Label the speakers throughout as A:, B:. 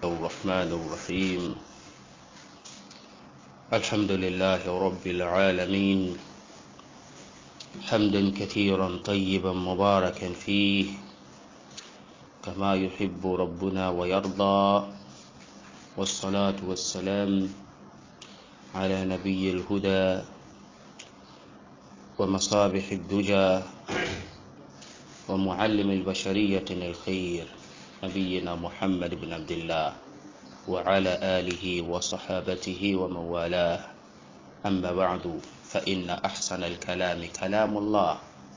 A: الرحمن الرحيم الحمد لله رب العالمين حمدا كثيرا طيبا مباركا فيه كما يحب ربنا ويرضى والصلاة والسلام على نبي الهدى ومصابح الدجى ومعلم البشرية الخير نبينا محمد بن عبد الله وعلى آله وصحابته ومن والاه أما بعد فإن أحسن الكلام كلام الله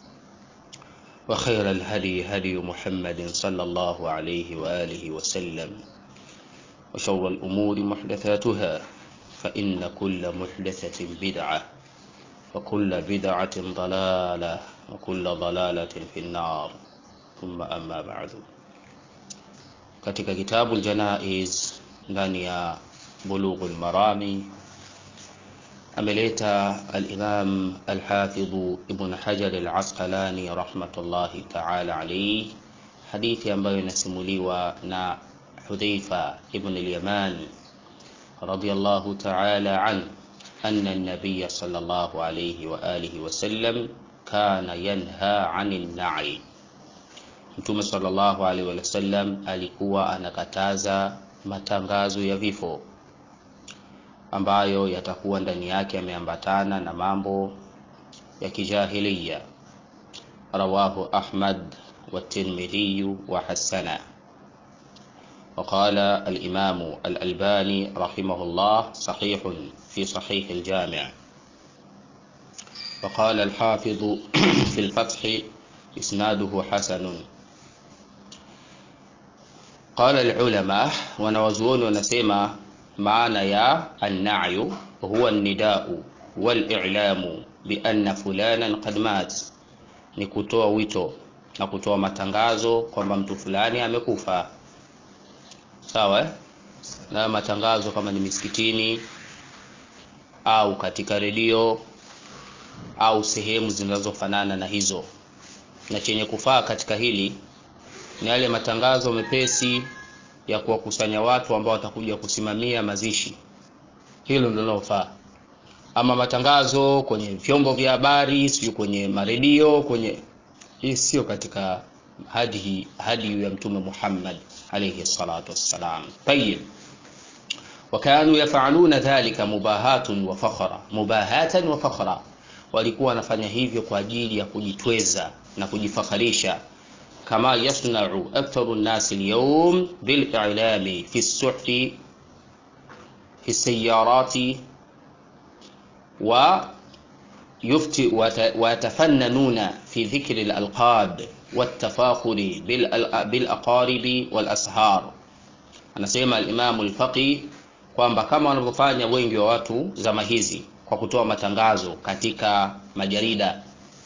A: وخير الهدي هدي محمد صلى الله عليه وآله وسلم وشر الأمور محدثاتها فإن كل محدثة بدعة وكل بدعة ضلالة وكل ضلالة في النار ثم أما بعد katika kitabu Janaiz ndani ya Bulughul Marami ameleta al-Imam al-Hafidh Ibn Hajar al-Asqalani rahmatullahi ta'ala alayhi hadithi ambayo inasimuliwa na Hudhaifa ibn al-Yaman radiyallahu ta'ala an anna an-nabiy sallallahu alayhi wa alihi wa sallam kana yanha 'anil na'i Mtume sallallahu alaihi wasallam alikuwa anakataza matangazo ya vifo ambayo yatakuwa ndani yake yameambatana na mambo ya kijahiliya. Rawahu Ahmad wa Tirmidhi wa hasana. وقال الإمام الألباني رحمه الله صحيح في صحيح الجامع وقال الحافظ في الفتح إسناده حسن قال العلماء wanawazuoni wanasema maana ya annayu huwa nidau walilamu bianna fulanan qad mat ni kutoa wito na kutoa matangazo kwamba mtu fulani amekufa sawa eh? na matangazo kama ni misikitini au katika redio au sehemu zinazofanana na hizo na chenye kufaa katika hili ni yale matangazo mepesi ya kuwakusanya watu ambao watakuja kusimamia mazishi. Hilo ndio linalofaa. Ama matangazo kwenye vyombo vya habari, sio kwenye maredio, kwenye hii sio katika hadi hadi ya Mtume Muhammad alayhi salatu wassalam. Tayyib. wakanu yafaluna dhalika mubahatun wa fakhra, mubahatan wa fakhra, walikuwa wanafanya hivyo kwa ajili ya kujitweza na kujifakharisha كما يصنع أكثر الناس اليوم بالإعلام في الصحف في السيارات ويتفننون في ذكر الألقاب والتفاخر بالأقارب والأسهار anasema alimamu lfaqi kwamba kama wanavyofanya wengi wa watu zama hizi kwa kutoa matangazo katika majarida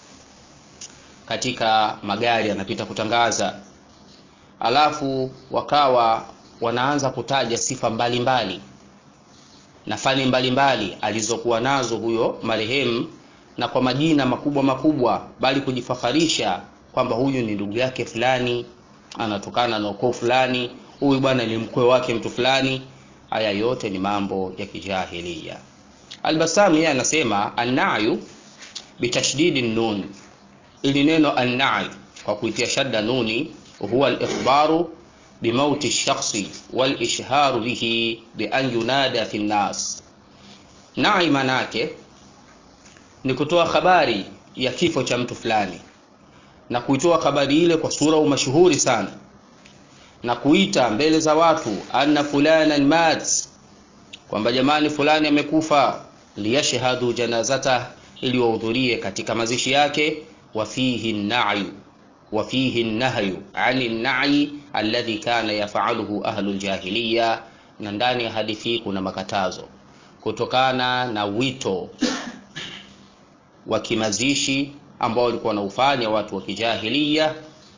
A: katika magari anapita kutangaza, alafu wakawa wanaanza kutaja sifa mbalimbali mbali, na fani mbalimbali alizokuwa nazo huyo marehemu, na kwa majina makubwa makubwa, bali kujifakharisha kwamba huyu ni ndugu yake fulani, anatokana na ukoo fulani, huyu bwana ni mkwe wake mtu fulani. Haya yote ni mambo ya kijahilia. Albasami yeye anasema annayu bitashdidi nun ili neno annai kwa kuitia shadda nuni huwa al-ikhbaru bimauti shakhsi wal ishharu bihi bi an yunada fi nnas. Nai manake ni kutoa habari ya kifo cha mtu fulani na kuitoa habari ile kwa sura umashuhuri sana na kuita mbele za watu anna fulanan mat, kwamba jamani fulani amekufa, liyashhadu janazata, ili wahudhurie katika mazishi yake وفيه النعي وفيه النهي عن النعي الذي كان يفعله أهل الجاهلية na ndani ya hadithi kuna makatazo kutokana na wito wa kimazishi ambao walikuwa wanaufanya watu wa kijahilia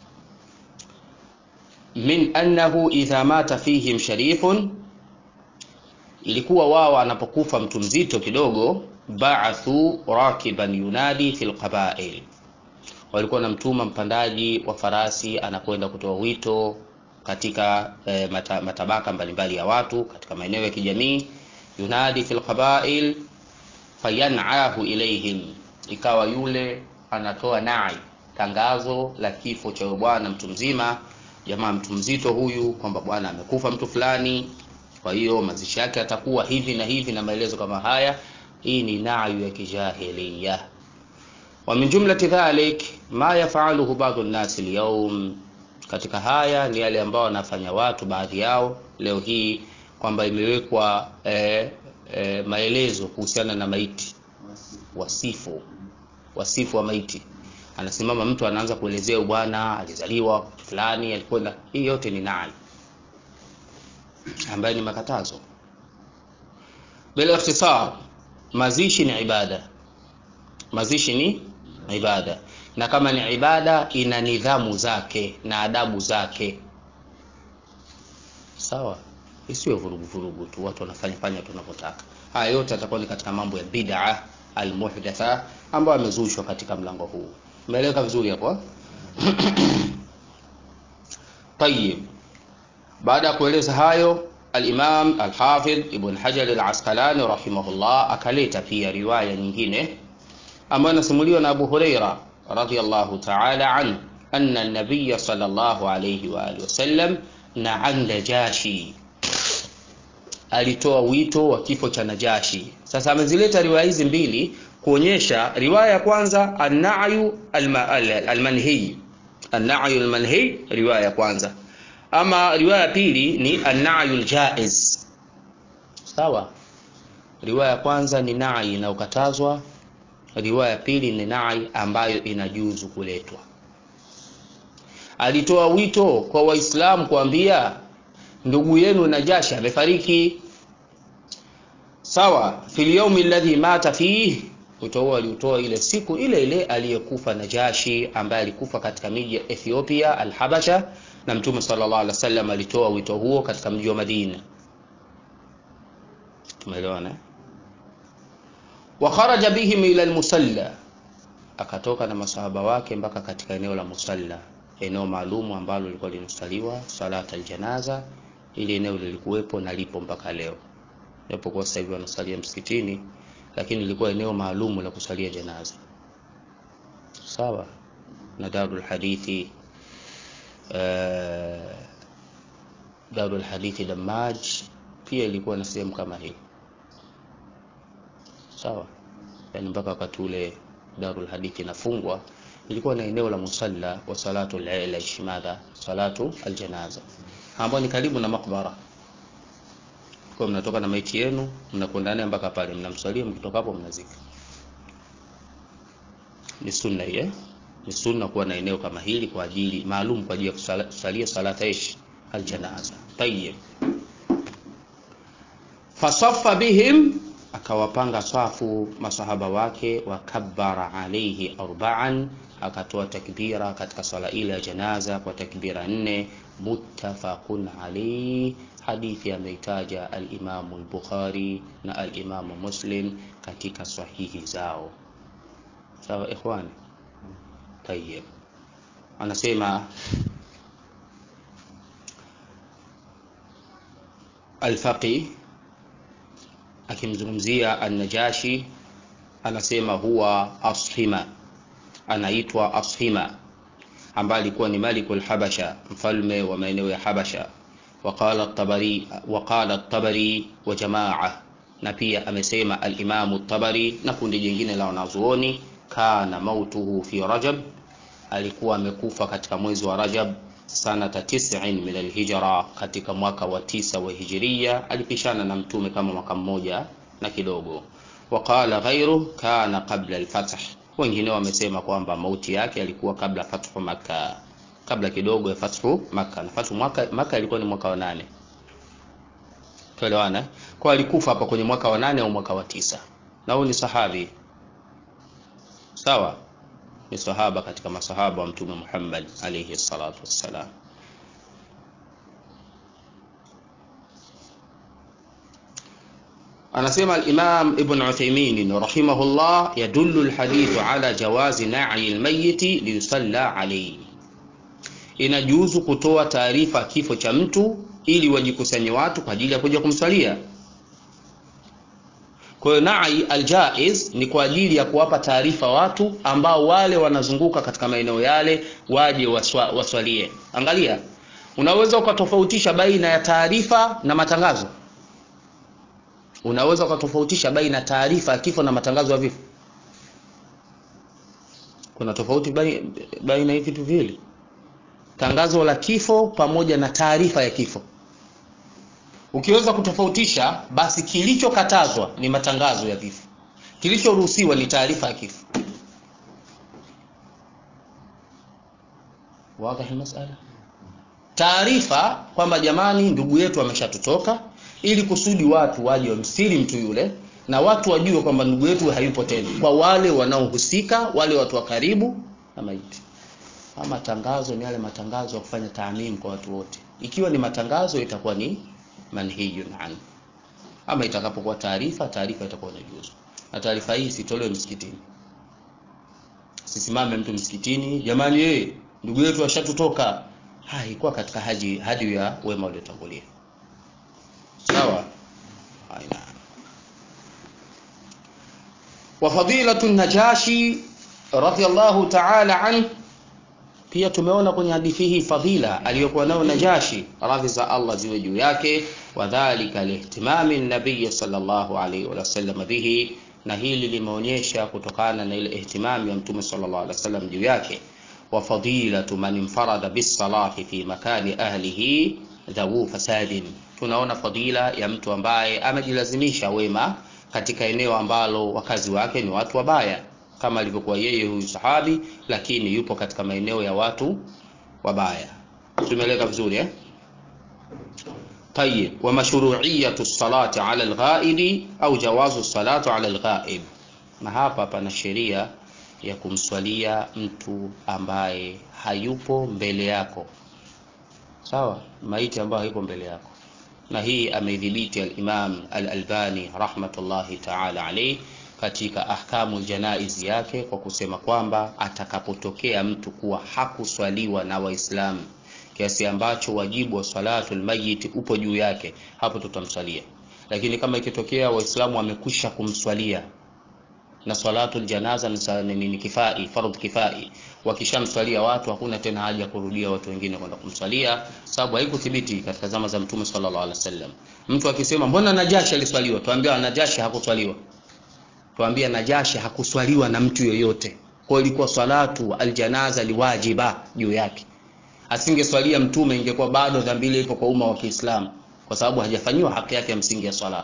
A: min annahu idha mata fihim sharifun ilikuwa wao anapokufa mtu mzito kidogo ba'athu rakiban yunadi fil qabail walikuwa na mtuma mpandaji wa farasi anakwenda kutoa wito katika e, mata, matabaka mbalimbali ya watu katika maeneo ya kijamii yunadi fil qabail fayanahu ilaihim ikawa yule anatoa nai tangazo la kifo cha bwana mtu mzima jamaa mtu mzito huyu kwamba bwana amekufa mtu fulani kwa hiyo mazishi yake atakuwa hivi na hivi na maelezo kama haya hii ni nayu ya kijahiliya wa min jumlati dhalik ma yafaluhu badu nnasi lyaum katika haya ni yale ambao wanafanya watu baadhi yao leo hii kwamba imewekwa eh, eh, maelezo kuhusiana na maiti wasifu wasifu wa maiti anasimama mtu anaanza kuelezea bwana alizaliwa fulani alikwenda hii yote ni nai ambayo ni makatazo bila ikhtisar mazishi ni ibada mazishi ni ibada na kama ni ibada ina nidhamu zake na adabu zake sawa isiwe vurugu vurugu tu watu wanafanya fanya tunavyotaka haya yote atakuwa ni katika mambo ya bid'a almuhdatha ambayo amezushwa katika mlango huu umeeleweka vizuri hapo tayib baada ya kueleza hayo al-Imam al-Hafidh Ibn Hajar al-Asqalani rahimahullah akaleta pia riwaya nyingine ambayo inasimuliwa na Abu Huraira radhiyallahu ta'ala an anna an-nabiy sallallahu alayhi wa alihi wasallam na'an Najashi alitoa wito wa kifo cha Najashi. Sasa amezileta riwaya hizi mbili kuonyesha riwaya ya kwanza an-na'yu al-manhi an-na'yu al-manhi riwaya ya kwanza ama riwaya ya pili ni an-na'yu al-jaiz sawa riwaya ya kwanza ni na'i inayokatazwa riwaya ya pili ni na'i ambayo inajuzu kuletwa alitoa wito kwa waislamu kuambia ndugu yenu Najashi amefariki sawa fil yawmi alladhi mata fihi wito aliutoa ile siku ile ile aliyekufa Najashi ambaye alikufa katika miji ya Ethiopia al-Habasha na Mtume sallallahu alaihi wasallam alitoa wito huo katika mji wa Madina tumeelewana wa kharaja bihim ila al-musalla akatoka na masahaba wake mpaka katika eneo la musalla eneo maalumu ambalo lilikuwa linasaliwa salata aljanaza ili eneo lilikuwepo na lipo mpaka leo japokuwa sasa hivi wanasalia msikitini lakini lilikuwa eneo maalumu la kusalia janaza sawa na darul hadithi uh, darul hadithi damaj pia ilikuwa na sehemu kama hii sawa yani mpaka wakati ule darul hadithi inafungwa ilikuwa na eneo la musalla wa salatu al-aish madha salatu aljanaza ambao ni karibu na makbara kwa mnatoka na maiti yenu mnakwenda naye mpaka pale mnamsalia mkitoka hapo mnazika ni sunna hiyo ni sunna kuwa na eneo kama hili kwa ajili maalum kwa ajili ya kusalia salata ish aljanaza tayyib fasaffa bihim akawapanga safu masahaba wake wakabbara alaihi arba'an akatoa takbira katika swala ile ya janaza kwa takbira nne muttafaqun alayhi hadithi ameitaja al-Imam al-Bukhari na al-Imam Muslim katika sahihi zao sawa ikhwani tayyib anasema al-Faqih akimzungumzia an-Najashi anasema huwa ashima anaitwa ashima ambaye alikuwa ni malikul habasha mfalme wa maeneo ya habasha waqala at-tabari waqala at-tabari wa jamaa na pia amesema al-imamu at-tabari na kundi jingine la wanazuoni kana mautuhu fi rajab alikuwa amekufa katika mwezi wa rajab sanata 90 min al-hijra katika mwaka wa tisa wa hijiria alipishana na mtume kama mwaka mmoja na kidogo waqala ghayru kana qabla al-fath wengine wamesema kwamba mauti yake alikuwa kabla fathu maka kabla kidogo ya fathu maka na fathu maka, maka ilikuwa ni mwaka wa nane tuelewana kwa alikufa hapa kwenye mwaka wa nane au mwaka wa tisa na huyu ni sahabi sawa ni sahaba katika masahaba wa mtume Muhammad alayhi salatu wassalam anasema al-Imam Ibn Uthaymeen rahimahullah yadullu al-hadith ala jawazi na'i al-mayyit liyusalla alayhi inajuzu kutoa taarifa kifo cha mtu ili wajikusanye watu kwa ajili ya kuja kumswalia. Kwa hiyo nai aljaiz ni kwa ajili ya kuwapa taarifa watu ambao wale wanazunguka katika maeneo yale waje waswa, waswalie. Angalia, unaweza ukatofautisha baina ya taarifa na matangazo. Unaweza ukatofautisha baina ya taarifa ya kifo na matangazo ya vifo. Kuna tofauti baina ya vitu viwili, tangazo la kifo pamoja na taarifa ya kifo. Ukiweza kutofautisha, basi kilichokatazwa ni matangazo ya vifo, kilichoruhusiwa ni taarifa ya kifo. Wazi masala. Taarifa kwamba jamani, ndugu yetu ameshatutoka, ili kusudi watu waje wamstiri mtu yule na watu wajue kwamba ndugu yetu hayupo tena, kwa wale wanaohusika, wale watu wa karibu na maiti. Ama tangazo ni yale matangazo ya kufanya taamim kwa watu wote. Ikiwa ni matangazo, itakuwa ni manhiyun an. Ama itakapokuwa taarifa, taarifa itakuwa inajuzu, na taarifa hii isitolewe msikitini. Sisimame mtu msikitini, jamani, yeye ndugu yetu ashatutoka. Haikuwa katika haji hadi ya wema waliotangulia. Sawa, aina wa fadilatu Najashi radhiyallahu ta'ala an. Pia tumeona kwenye hadithi hii fadhila aliyokuwa nayo Najashi, radhi za Allah ziwe juu yake, wadhalika lihtimami nabii sallallahu alaihi wasallam bihi, na hili limeonyesha kutokana na ile ihtimami ya mtume sallallahu alaihi wasallam juu yake. Wa fadilatu man infarada bisalati fi makani ahlihi dhawu fasadin, tunaona fadila ya mtu ambaye amejilazimisha wema katika eneo ambalo wakazi wake ni watu wabaya, kama alivyokuwa yeye huyu sahabi, lakini yupo katika maeneo ya watu wabaya. Tumeeleka vizuri eh? Tayyib, wa mashru'iyatu salati ala alghaibi au jawazu salatu ala alghaib. Na hapa pana sheria ya kumswalia mtu ambaye hayupo mbele yako, sawa, maiti ambayo hayupo mbele yako na hii ameidhibiti al-Imam al-Albani rahmatullahi ta'ala alayhi katika ahkamu aljanaiz yake kwa kusema kwamba atakapotokea mtu kuwa hakuswaliwa na Waislamu kiasi ambacho wajibu wa salatul mayit upo juu yake, hapo tutamswalia. Lakini kama ikitokea Waislamu wamekwisha kumswalia na salatul janaza ni kifai, fardh kifai, wakishamswalia watu hakuna tena haja ya kurudia watu wengine kwenda kumswalia, sababu haikuthibiti katika zama za Mtume sallallahu alaihi wasallam. Mtu akisema mbona Najashi aliswaliwa, tuambia Najashi hakuswaliwa, tuambia Najashi hakuswaliwa na mtu yoyote. Kwa hiyo ilikuwa salatu aljanaza liwajiba juu yake, asingeswalia Mtume ingekuwa bado dhambi ile iko kwa umma wa Kiislamu, kwa sababu hajafanyiwa haki yake ya msingi ya swala.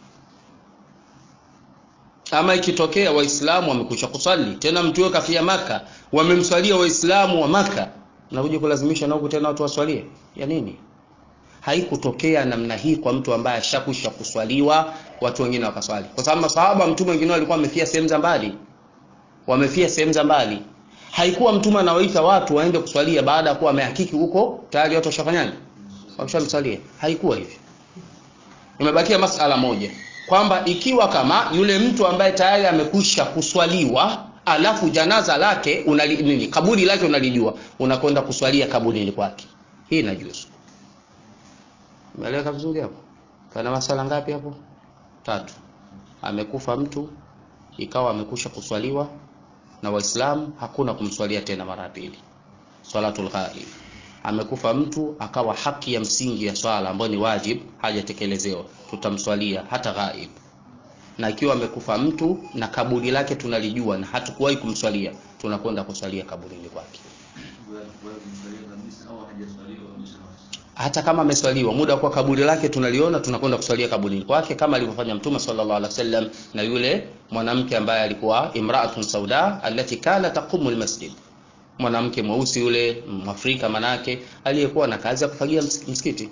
A: Ama ikitokea Waislamu wamekwisha kusali tena, mtu yule kafia Maka, wamemswalia Waislamu wa Maka, na kuja kulazimisha na huko tena watu waswalie ya nini? Haikutokea namna hii kwa mtu ambaye ashakwisha kuswaliwa, watu wengine wakaswali, kwa sababu masahaba mtume wengine walikuwa wamefia sehemu za mbali, wamefia sehemu za mbali. Haikuwa mtume anawaita watu waende kuswalia baada ya kuwa amehakiki huko tayari watu washafanyaje, wamshamsalia. Haikuwa hivyo. Imebakia masala moja kwamba ikiwa kama yule mtu ambaye tayari amekwisha kuswaliwa alafu janaza lake unali, nini kaburi lake unalijua, unakwenda kuswalia kaburini kwake, hii inajuzu. Umeeleweka vizuri hapo? Pana masala ngapi hapo? Tatu. Amekufa mtu ikawa amekwisha kuswaliwa na Waislamu, hakuna kumswalia tena mara ya pili, swalatul ghaib. Amekufa mtu akawa haki ya msingi ya swala ambayo ni wajib hajatekelezewa, tutamswalia hata ghaib. Na ikiwa amekufa mtu na kaburi lake tunalijua na hatukuwahi kumswalia, tunakwenda kuswalia kaburini kwake, hata kama ameswaliwa muda kwa kaburi lake tunaliona, tunakwenda kuswalia kaburini kwake, kama alivyofanya Mtume sallallahu alaihi wasallam na yule mwanamke ambaye alikuwa imraatun sauda allati kana taqumu almasjid mwanamke mweusi yule Mwafrika manake aliyekuwa na kazi ya kufagia msikiti.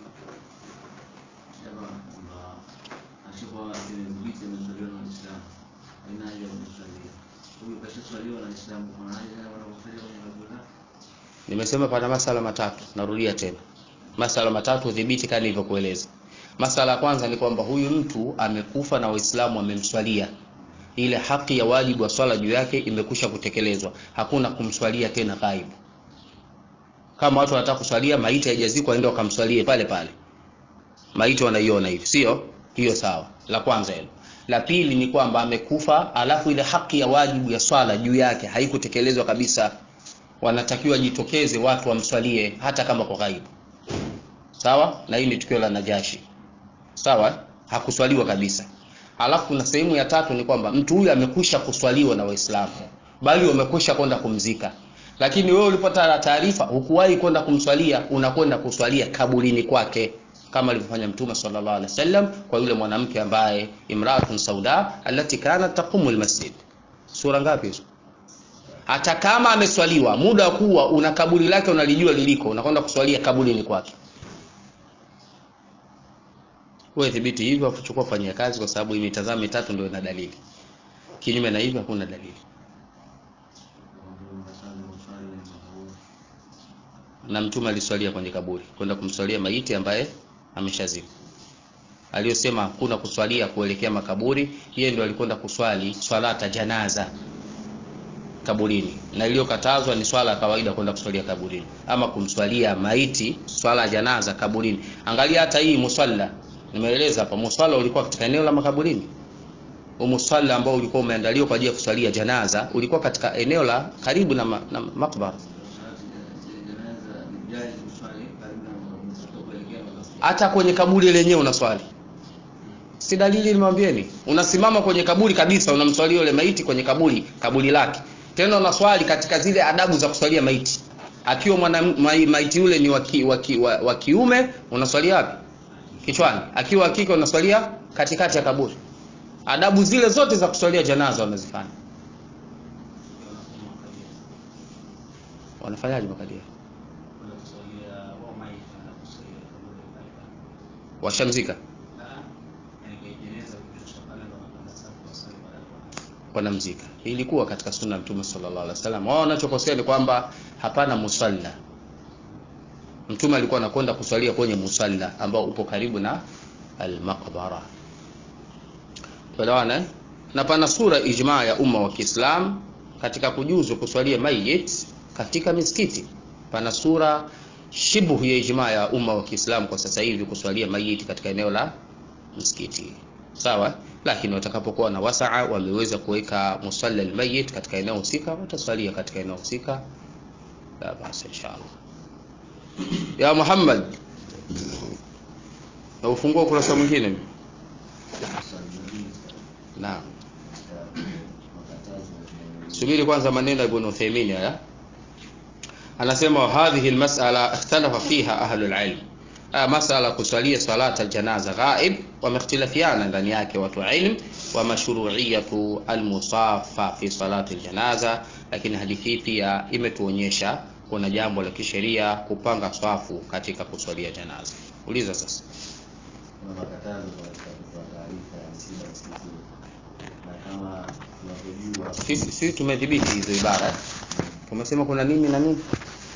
A: Nimesema pana masala matatu, narudia tena masala matatu, udhibiti kama nilivyokueleza. Masala ya kwanza ni kwamba huyu mtu amekufa na Waislamu wamemswalia ile haki ya wajibu wa swala juu yake imekwisha kutekelezwa, hakuna kumswalia tena ghaibu. kama watu wanataka kuswalia maiti haijazikwa waende wakamswalie pale pale maiti wanaiona hivi sio hiyo sawa la kwanza hilo la pili ni kwamba amekufa alafu ile haki ya wajibu ya swala juu yake haikutekelezwa kabisa wanatakiwa jitokeze watu wamswalie hata kama kwa ghaibu sawa na hii ni tukio la najashi sawa hakuswaliwa kabisa alafu kuna sehemu ya tatu ni kwamba mtu huyu amekwisha kuswaliwa na waislamu bali wamekwisha kwenda kumzika lakini wewe ulipata taarifa hukuwahi kwenda kumswalia unakwenda kuswalia kaburini kwake kama alivyofanya mtume sallallahu alaihi wasallam kwa yule mwanamke ambaye imraatun sauda allati kanat taqumu almasjid sura ngapi hizo hata kama ameswaliwa muda wa kuwa una kaburi lake unalijua liliko unakwenda kuswalia kaburini kwake wewe dhibiti hivyo afuchukua fanyia kazi kwa sababu hii mitazamo mitatu ndio ina dalili kinyume na hivyo hakuna dalili na mtume aliswalia kwenye kaburi kwenda kumswalia maiti ambaye ameshazikwa aliyosema hakuna kuswalia kuelekea makaburi yeye ndio alikwenda kuswali swalata janaza kaburini na iliyokatazwa ni swala ya kawaida kwenda kuswalia kaburini ama kumswalia maiti swala ya janaza kaburini angalia hata hii musalla nimeeleza hapa musalla ulikuwa katika eneo la makaburini umusalla ambao ulikuwa umeandaliwa kwa ajili ya kuswalia janaza ulikuwa katika eneo la karibu na, ma, na makbara hata kwenye kaburi lenyewe unaswali si dalili nimwambieni unasimama kwenye kaburi kabisa unamswalia yule maiti kwenye kaburi kaburi lake tena unaswali katika zile adabu za kuswalia maiti akiwa mwana maiti yule ni waki, waki, wa, wa kiume unaswalia wapi kichwani akiwa wa kike unaswalia katikati ya kaburi adabu zile zote za kuswalia janaza wanazifanya wanafanyaje makadia washamzika wanamzika ilikuwa katika sunna ya mtume sallallahu alaihi wasallam wao wanachokosea ni kwamba hapana musalla mtume alikuwa anakwenda kuswalia kwenye musalla ambao upo karibu na almaqbara tuelewana na pana sura ijmaa ya umma wa Kiislam katika kujuzu kuswalia mayit katika misikiti pana sura shibhu ya ijmaa ya umma wa Kiislamu kwa sasa hivi kuswalia mayiti katika eneo la msikiti sawa lakini watakapokuwa na wasaa wameweza kuweka musalla almayit katika eneo husika wataswalia katika eneo husika la basi inshallah ya Muhammad na ufungua ukurasa mwingine naam subiri kwanza maneno ya Ibn Uthaymeen haya anasema hadhihi almas'ala ikhtalafa fiha ahlul ilm masala kusalia salata aljanaza ghaib wamehtilafiana ndani yake watu ilm wa mashru'iyatu almusafa fi salati aljanaza lakini hadithi hii pia imetuonyesha kuna jambo la kisheria kupanga swafu katika kuswalia janaza uliza sasa
B: kuna makatazo katika kutoa taarifa ya msiba msikitini na kama tunavyojua
A: sisi sisi tumedhibiti hizo ibara tumesema kuna nini na nini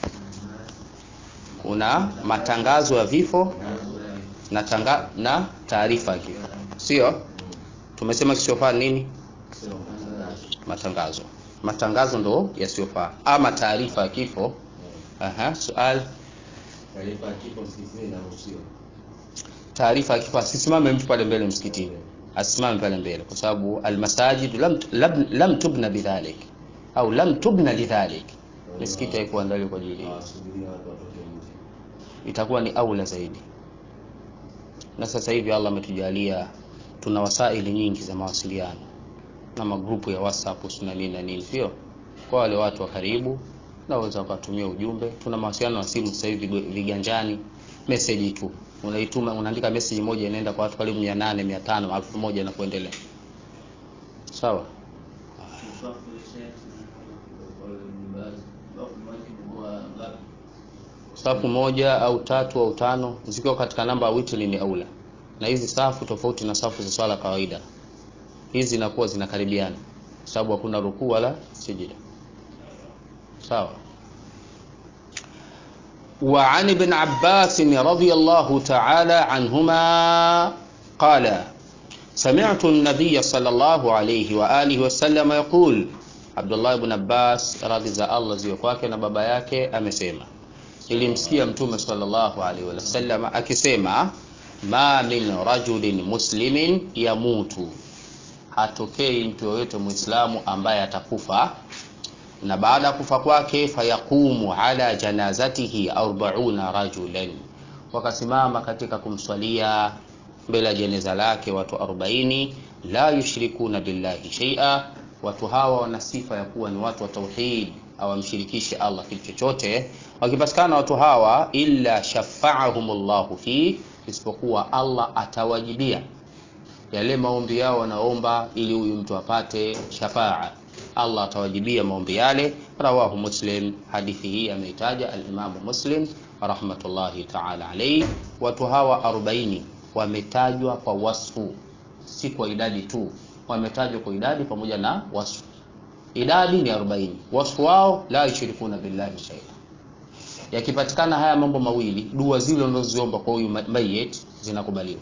A: kuna matangazo ya vifo na tanga, na taarifa ya kifo sio tumesema kisiofaa nini matangazo matangazo ndo yasiyofaa ama taarifa ya kifo aha sual
B: taarifa ya kifo msikitini inaruhusiwa
A: taarifa ya kifo asisimame mtu pale mbele msikitini asimame pale mbele kwa sababu almasajid lam, lam, lam tubna bidhalik au lam tubna lidhalik misikiti haikuandaliwa kwa ajili hiyo
B: hawasubiria watu watoke nje
A: itakuwa ni aula zaidi na sasa hivi Allah ametujalia tuna wasaili nyingi za mawasiliano na magrupu ya WhatsApp na nini na nini sio kwa wale watu wa karibu naweza wakatumia ujumbe tuna mawasiliano ya simu sasa hivi viganjani message tu unaituma unaandika message moja inaenda kwa watu karibu 800 500 1000 na kuendelea sawa safu moja au tatu au tano zikiwa katika namba ya witri ni aula na hizi safu tofauti na safu za swala kawaida hizi zinakuwa zinakaribiana sababu hakuna rukuu wala sijida sawa وعن ابن عباس رضي الله تعالى عنهما قال سمعت النبي صلى الله عليه وآله وسلم يقول عبد الله بن عباس رضي الله ziwe kwake na baba yake amesema Nilimsikia Mtume sallallahu alaihi wasallam akisema, ma min rajulin muslimin yamutu, hatokei mtu yoyote Muislamu ambaye atakufa na baada ya kufa kwake, fayaqumu ala janazatihi arbauna rajulan, wakasimama katika kumswalia mbele ya jeneza lake watu 40, la yushrikuna billahi shay'a. Watu hawa wana sifa ya kuwa ni watu wa tauhid, hawamshirikishi Allah kitu chochote. Wakipatikana watu hawa, illa shafaahumullahu fi, isipokuwa Allah atawajibia yale maombi yao wanaomba, ili huyu mtu apate shafaa Allah atawajibia maombi yale. Rawahu Muslim, hadithi hii ameitaja alimamu Muslim rahmatullahi taala alayhi. Watu hawa 40 wametajwa kwa wasfu, si kwa idadi tu, wametajwa kwa idadi pamoja na wasfu. Idadi ni 40, wasfu wao la yushrikuna billahi shay'a. Yakipatikana haya mambo mawili, dua zile unazoziomba kwa huyu mayit zinakubaliwa.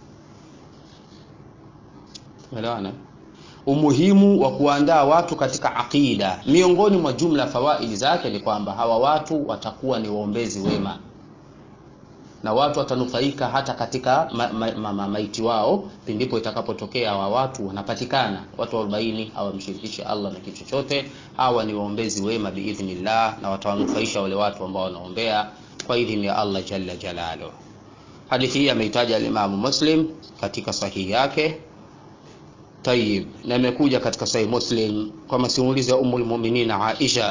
A: Umeelewana? Umuhimu wa kuandaa watu katika aqida, miongoni mwa jumla fawaidi zake ni kwamba hawa watu watakuwa ni waombezi wema na watu watanufaika hata katika ma, ma, ma, ma, maiti wao pindipo itakapotokea hawa watu wanapatikana watu 40 hawamshirikishi Allah na kitu chochote. Hawa ni waombezi wema biidhnillah, na watawanufaisha wale watu ambao wanaombea kwa idhini ya Allah jalla jalaluhu. Hadithi hii ameitaja al-Imam Muslim katika sahihi yake. Tayib, na imekuja katika Sahih Muslim kwa masimulizi ya Ummul Mu'minin Aisha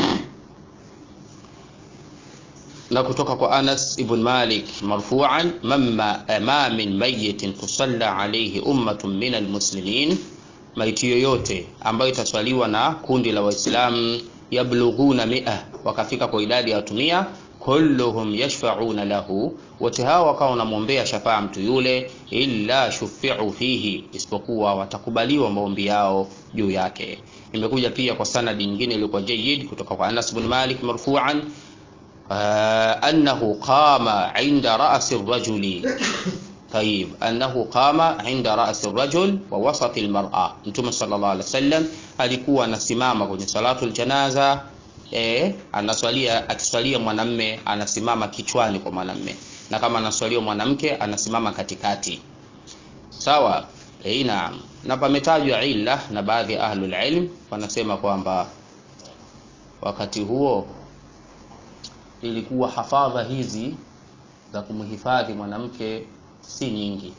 A: na kutoka kwa Anas ibn Malik marfu'an, mamma ma min mayitin tusalla alayhi ummatun min almuslimin, maiti yoyote ambayo itaswaliwa na kundi la Waislamu yablughuna mia, wakafika kwa idadi ya watu mia kulluhum yashfa'una lahu, wote hao wakawa wanamwombea shafaa mtu yule, illa shufi'u fihi, isipokuwa watakubaliwa maombi yao juu yake. Imekuja pia kwa sanadi nyingine iliyokuwa jayyid kutoka kwa Anas bin Malik marfu'an annahu qama 'inda ra'si ar-rajuli Tayib, annahu qama 'inda ra'si ar-rajul wa wasati al-mar'a, Mtume sallallahu alaihi wasallam alikuwa anasimama kwenye salatul janaza E, anaswalia akiswalia mwanamme anasimama kichwani kwa mwanamme, na kama anaswalia mwanamke anasimama katikati. Sawa. E, naam. Na pametajwa illa na baadhi ya ahlul ilm wanasema kwamba wakati huo ilikuwa hafadha hizi za kumhifadhi mwanamke si nyingi.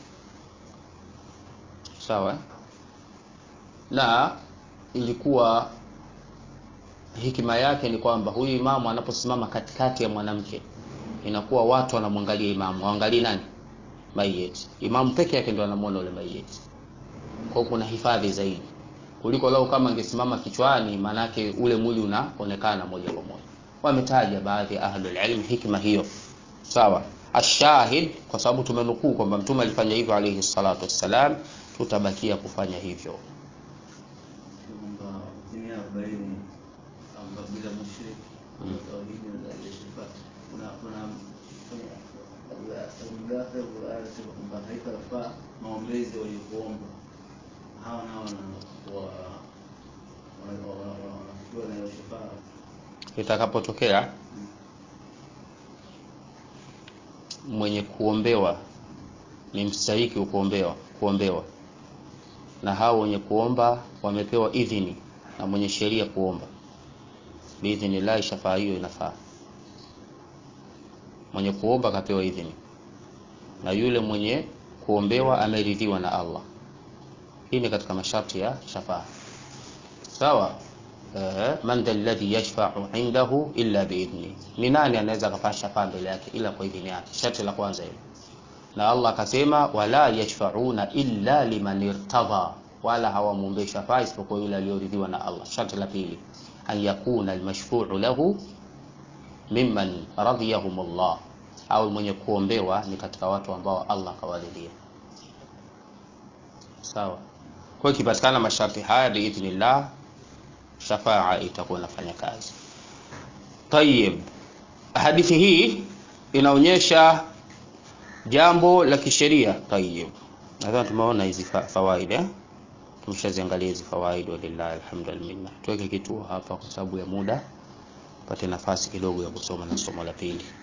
A: Sawa, na ilikuwa hikima yake ni kwamba huyu imamu anaposimama katikati ya mwanamke, inakuwa watu wanamwangalia imamu, waangalie nani? Mayeti. Imamu peke yake ndio anamwona yule mayeti, kwa hiyo kuna hifadhi zaidi kuliko lau kama angesimama kichwani, manake ule mwili unaonekana moja kwa moja. Wametaja baadhi ya ahlul ilm hikma hiyo, sawa. Ashahid, kwa sababu tumenukuu kwamba mtume alifanya hivyo alayhi salatu wassalam, tutabakia kufanya hivyo.
B: maombezi walikuomba hawa nao wanafikiwa na hiyo shafaa
A: Itakapotokea mwenye kuombewa ni mstahiki kuombewa kuombewa, na hao wenye kuomba wamepewa idhini na mwenye sheria kuomba, biidhnillahi shafaa hiyo inafaa. Mwenye kuomba akapewa idhini na yule mwenye kuombewa ameridhiwa na Allah. Hii ni katika masharti ya shafaa, sawa. Uh, man dha alladhi yashfa'u indahu illa biidhni, ni nani anaweza akafanya shafaa mbele yake ila kwa idhini yake? Sharti la kwanza hilo, na Allah akasema wala yashfa'una illa liman irtadha, wala hawamwombei shafaa isipokuwa yule aliyoridhiwa na Allah. Sharti la pili an yakuna almashfu'u lahu mimman radiyahum Allah, au mwenye kuombewa ni katika watu ambao Allah kawaridhia. Sawa. Kwa hiyo ikipatikana masharti haya biidhnillah, shafaa itakuwa inafanya kazi. Tayib, hadithi hii inaonyesha jambo la kisheria. Tayib, nadhani tumeona hizi fa fawaida eh? Tumeshaziangalia hizi fawaida, walillahi alhamdu wal minna. Tuweke kituo hapa kwa sababu ya muda. pate nafasi kidogo ya kusoma na somo la pili